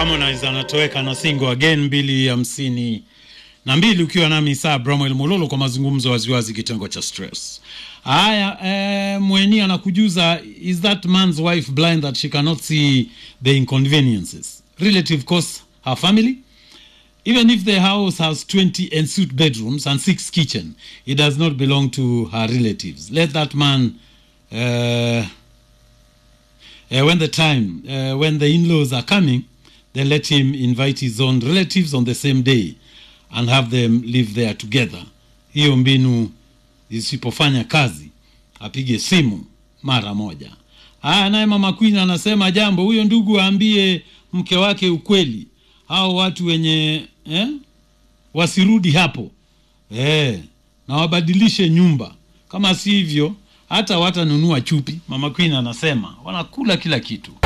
Harmonize anatoweka na single again mbili hamsini na mbili ukiwa nami saa Bramwell Mololo kwa mazungumzo waziwazi kitengo cha stress. Haya, eh, Mweni anakujuza is that man's wife blind that she cannot see the inconveniences relative cost her family even if the house has 20 ensuite bedrooms and six kitchen it does not belong to her relatives let that man uh, uh, when the time uh, when the in-laws are coming then let him invite his own relatives on the same day and have them live there together hiyo mbinu isipofanya kazi apige simu mara moja haya naye mama queen anasema jambo huyo ndugu aambie mke wake ukweli hao watu wenye eh, wasirudi hapo eh, na wabadilishe nyumba kama si hivyo hata watanunua chupi mama queen anasema wanakula kila kitu